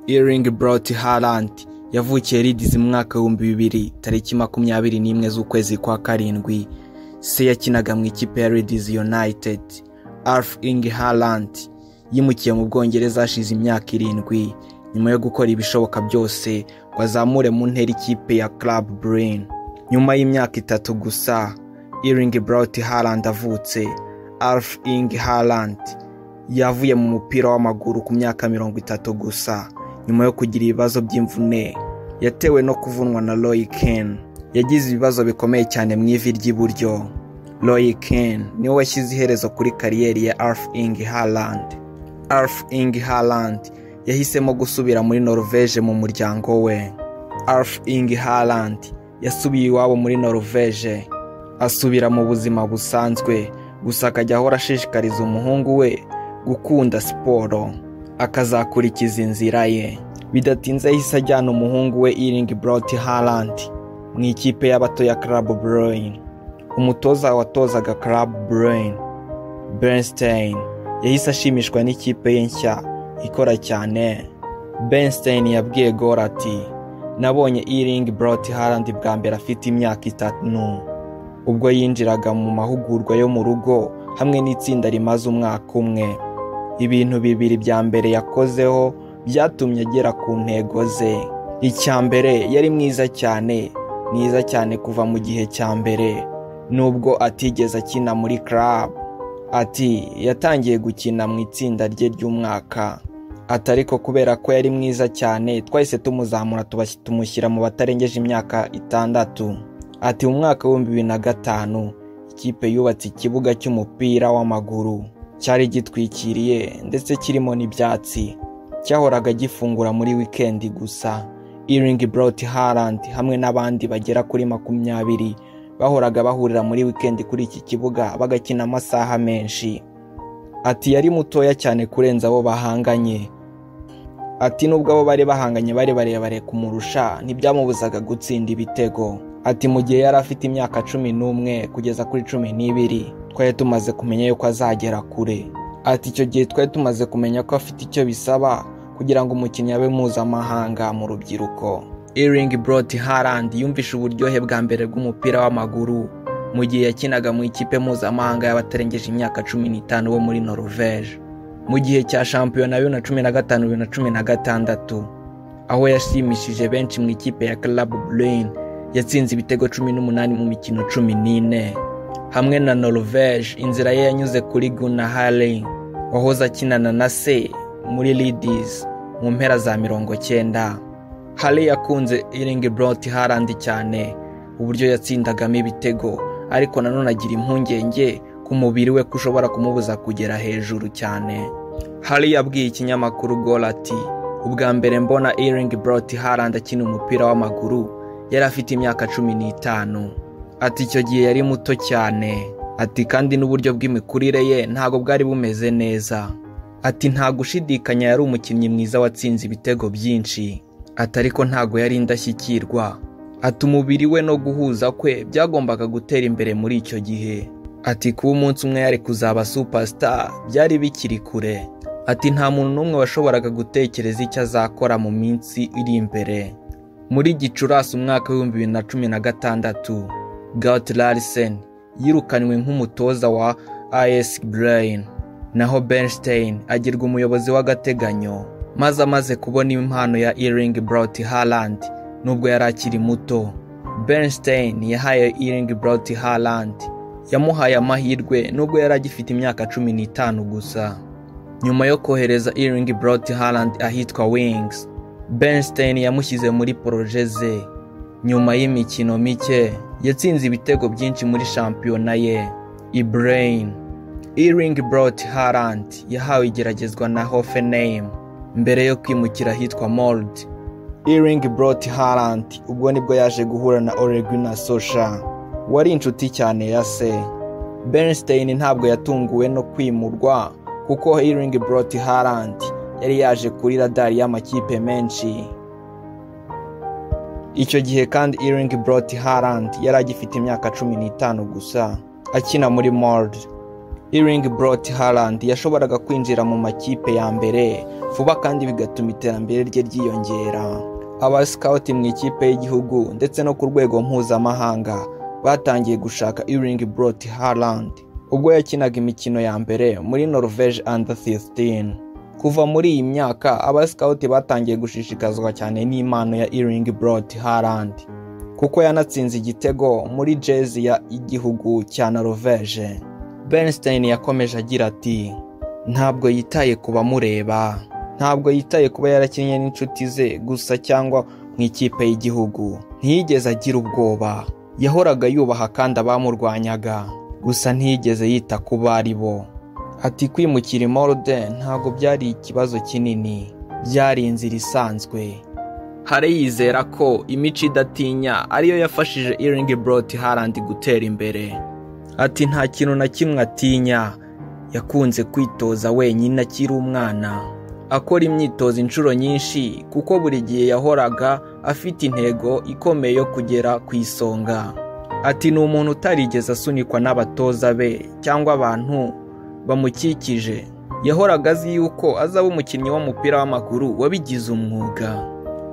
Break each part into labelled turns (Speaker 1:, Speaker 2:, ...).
Speaker 1: Erling Braut Haaland yavukiye Leeds mu mwaka w'ibihumbi bibiri tariki makumyabiri n'imwe z'ukwezi kwa karindwi se yakinaga mu ikipe ya Leeds United Erling Haaland yimukiye mu Bwongereza hashize imyaka irindwi nyuma yo gukora ibishoboka byose ngo azamure mu ntera ikipe ya Club Brain nyuma y'imyaka itatu gusa Erling Braut Haaland avutse Erling Haaland yavuye mu mupira w'amaguru ku myaka mirongo itatu gusa nyuma yo kugira ibibazo by'imvune yatewe no kuvunwa na Roy Keane yagize ibibazo bikomeye cyane mu ivi ry'iburyo Roy Keane niwe washyize iherezo kuri kariyeri ya Erling Haaland Erling Haaland yahisemo gusubira muri Norvège mu muryango we Erling Haaland yasubiye iwabo muri Norvège asubira mu buzima busanzwe gusa akajya ahora ashishikariza umuhungu we gukunda siporo akazakurikiza inzira ye bidatinze yahise ajyana umuhungu we Erling Braut Haaland mu ikipe y'abato ya Club Bruyne umutoza watozaga Club Bruyne Bernstein yahise ashimishwa n'ikipe ye nshya ikora cyane Bernstein yabwiye Gor ati nabonye Erling Braut Haaland bwa mbere afite imyaka itanu ubwo yinjiraga mu mahugurwa yo mu rugo hamwe n'itsinda rimaze umwaka umwe ibintu bibiri bya mbere yakozeho byatumye agera ku ntego ze icya mbere yari mwiza cyane mwiza cyane kuva mu gihe cya mbere nubwo atigeze akina muri club ati yatangiye gukina mu itsinda rye ry'umwaka ati ariko kubera ko yari mwiza cyane twahise tumuzamura tubas- tumushyira mu batarengeje imyaka itandatu ati mu mwaka w'ibihumbi bibiri na gatanu ikipe yubatse ikibuga cy'umupira w'amaguru cyari gitwikiriye ndetse kirimo n'ibyatsi cyahoraga gifungura muri wikendi gusa Erling Braut Haaland hamwe n'abandi bagera kuri makumyabiri bahoraga bahurira muri wikendi kuri iki kibuga bagakina amasaha menshi ati yari mutoya cyane kurenza abo bahanganye ati nubwo abo bari bahanganye bari barebare kumurusha ntibyamubuzaga gutsinda ibitego ati mu gihe yari afite imyaka cumi n'umwe kugeza kuri cumi n'ibiri twari tumaze kumenya yuko azagera kure ati icyo gihe twari tumaze kumenya ko afite icyo bisaba kugira ngo umukinnyi abe mpuzamahanga mu rubyiruko Erling Braut Haaland yumvishe uburyohe bwa mbere bw'umupira w'amaguru mu gihe yakinaga mu ikipe mpuzamahanga y'abatarengeje imyaka cumi n'itanu bo muri Norvège mu gihe cya shampiyona bibiri na cumi na gatanu bibiri na cumi na gatandatu aho yashimishije benshi mu ikipe ya Club Bruyne yatsinze ibitego cumi n'umunani mu mikino cumi n'ine hamwe na Norvège inzira ye yanyuze kuri Gunnar Haring wahoze akinana na se muri Leeds mu mpera za mirongo cyenda Haring yakunze Erling Braut Haaland cyane uburyo yatsindagamo ibitego ariko nanone agira impungenge ku mubiri we ko ushobora kumubuza kugera hejuru cyane Haring yabwiye ikinyamakuru Goal ati ubwa mbere mbona Erling Braut Haaland akina umupira w'amaguru yari afite imyaka cumi n'itanu ati icyo gihe yari muto cyane ati kandi n'uburyo bw'imikurire ye ntabwo bwari bumeze neza ati nta gushidikanya yari umukinnyi mwiza watsinze ibitego byinshi ati ariko ntabwo yari indashyikirwa ati umubiri we no guhuza kwe byagombaga gutera imbere muri icyo gihe ati kuba umunsi umwe yari kuzaba superstar byari bikiri kure ati nta muntu n'umwe washoboraga gutekereza icyo azakora mu minsi iri imbere muri gicurasi umwaka w'ibihumbi bibiri na cumi na gatandatu Gert Larsen yirukanywe nk'umutoza wa AS Brain naho Bernstein agirwa umuyobozi w'agateganyo maze amaze kubona impano ya Erling Braut Haaland nubwo yari akiri muto Bernstein yahaye Erling Braut Haaland yamuhaye amahirwe nubwo yari agifite imyaka cumi n'itanu gusa nyuma yo kohereza Erling Braut Haaland ahitwa Wings Bernstein yamushyize muri poroje ze nyuma y'imikino mike yatsinze ibitego byinshi muri shampiyona ye Ibrahim Erling Braut Haaland yahawe igeragezwa na Hoffenheim mbere yo kwimukira ahitwa Mold Erling Braut Haaland ubwo nibwo yaje guhura na Ole Gunnar Solskjaer wari inshuti cyane ya se Bernstein ntabwo yatunguwe no kwimurwa kuko Erling Braut Haaland yari yaje kuri radari y'amakipe menshi icyo gihe kandi Erling Braut Haaland yari agifite imyaka cumi n'itanu gusa akina muri Mold Iring Brot Haaland yashoboraga kwinjira mu makipe ya mbere vuba kandi bigatuma iterambere rye ryiyongera abasikawuti mu ikipe y'igihugu ndetse no ku rwego mpuzamahanga batangiye gushaka Iring Brot Haaland ubwo yakinaga imikino ya mbere muri Norvege Under 16 kuva muri iyi myaka abasikawuti batangiye gushishikazwa cyane n'impano ya Iring Brot Haaland kuko yanatsinze igitego muri jezi ya igihugu cya Norvege Bernstein yakomeje agira ati ntabwo yitaye ku bamureba ntabwo yitaye kuba yarakinnye n'inshuti ze gusa cyangwa mu ikipe y'igihugu ntiyigeze agira ubwoba yahoraga yubaha kandi abamurwanyaga gusa ntiyigeze yita ku bari bo ati kwimukira i Molde ntabwo byari ikibazo kinini byari inzira isanzwe Hare yizera ko imico idatinya ariyo yafashije Erling Brot Haaland gutera imbere ati nta kintu na kimwe atinya yakunze kwitoza wenyine akiri umwana akora imyitozo inshuro nyinshi kuko buri gihe yahoraga afite intego ikomeye yo kugera ku isonga ati ni umuntu utarigeze asunikwa n'abatoza be cyangwa abantu bamukikije yahoraga azi yuko azaba umukinnyi w'umupira w'amaguru wabigize umwuga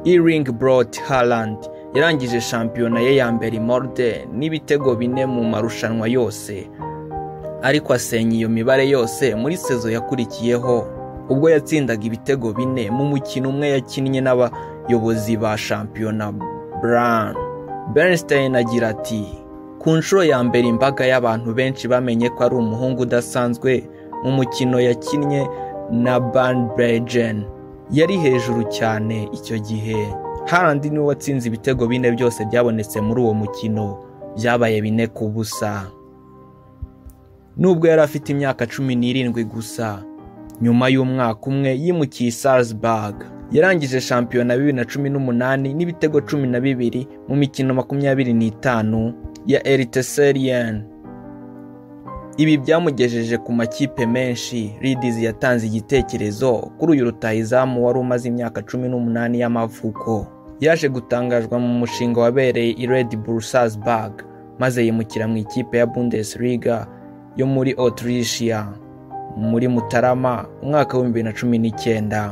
Speaker 1: Erling Brot Haaland yarangije shampiyona ye ya mbere Molde n'ibitego bine mu marushanwa yose ariko asenya iyo mibare yose muri sezo yakurikiyeho ubwo yatsindaga ibitego bine mu mukino umwe yakinnye n'abayobozi ba shampiyona Brown Bernstein agira ati ku nshuro ya mbere imbaga y'abantu benshi bamenye ko ari umuhungu udasanzwe mu mukino yakinnye na Banbregen yari hejuru cyane icyo gihe harandi niwe watsinze ibitego bine byose byabonetse muri uwo mukino byabaye bine ku busa nubwo yari afite imyaka cumi n'irindwi gusa nyuma y'umwaka umwe yimukiye Salzburg yarangije shampiyona bibiri na cumi n'umunani n'ibitego cumi na bibiri mu mikino makumyabiri n'itanu ya Eliteserien ibi byamugejeje ku makipe menshi Ridiz yatanze igitekerezo kuri uyu rutahizamu wari umaze imyaka cumi n'umunani y'amavuko yaje gutangazwa mu mushinga wabereye i Red Bull Salzburg maze yimukira mu ikipe ya Bundesliga yo muri Autrichia muri Mutarama umwaka w'ibihumbi bibiri na cumi n'icyenda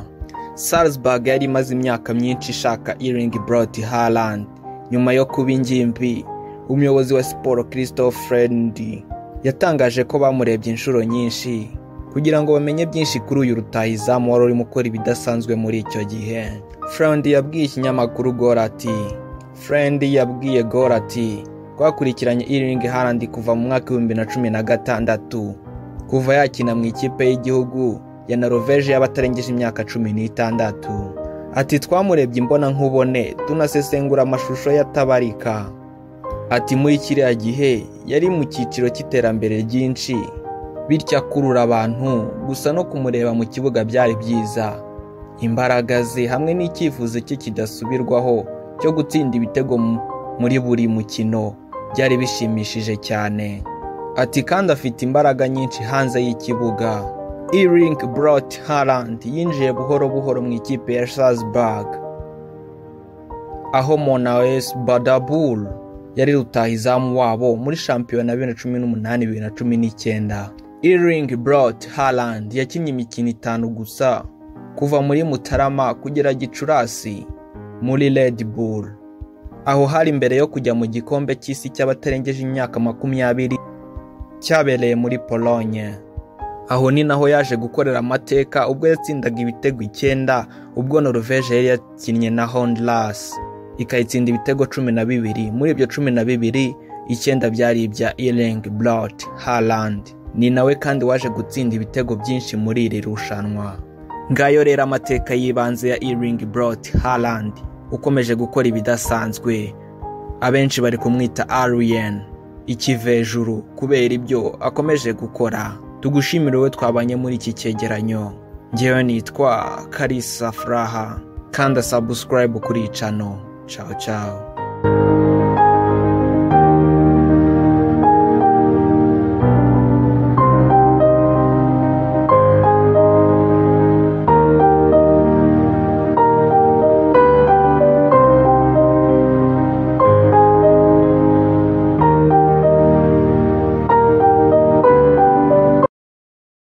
Speaker 1: Salzburg yari imaze imyaka myinshi ishaka Erling Brot Haaland nyuma yo kuba ingimbi umuyobozi wa siporo Christophe Frendi yatangaje ko bamurebye inshuro nyinshi kugira ngo bamenye byinshi kuri uyu rutahizamu wari urimo ukora ibidasanzwe muri icyo gihe furendi yabwiye ikinyamakuru gora ati furendi yabwiye gora ati twakurikiranye iringi harandi kuva mu mwaka w'ibihumbi na cumi na gatandatu kuva yakina mu ikipe y'igihugu ya Norvege y'abatarengeje imyaka cumi n'itandatu ati twamurebye imbona nkubone tunasesengura amashusho y'atabarika ati muri kiriya gihe yari mu cyiciro cy'iterambere ryinshi bityo akurura abantu gusa no kumureba mu kibuga byari byiza imbaraga ze hamwe n'icyifuzo cye kidasubirwaho cyo gutsinda ibitego muri buri mukino byari bishimishije cyane ati kandi afite imbaraga nyinshi hanze y'ikibuga Erling Brot Haaland yinjiye buhoro buhoro mu ikipe ya Salzburg aho Monawes Badabul yari rutahizamu wabo muri shampiyona bibiri na cumi n'umunani bibiri na cumi n'icyenda Erling Brot Haaland yakinnye imikino itanu gusa kuva muri Mutarama kugera Gicurasi muri Red Bull aho hari mbere yo kujya mu gikombe cy'isi cy'abatarengeje imyaka makumyabiri cyabereye muri Pologne aho ni naho yaje gukorera amateka ubwo yatsindaga ibitego icyenda ubwo Norvege yari yakinnye na Honduras ikayitsinda ibitego cumi na bibiri muri ibyo cumi na bibiri icyenda byari ibya Erling Brot Haaland ni nawe kandi waje gutsinda ibitego byinshi muri iri rushanwa ngayo rero amateka y'ibanze ya Erling Brot Haaland ukomeje gukora ibidasanzwe abenshi bari kumwita Aryan ikivejuru kubera ibyo akomeje gukora tugushimire wowe twabanye muri iki cyegeranyo ngewe nitwa Karisa Furaha kanda subscribe kuri icano Ciao ciao.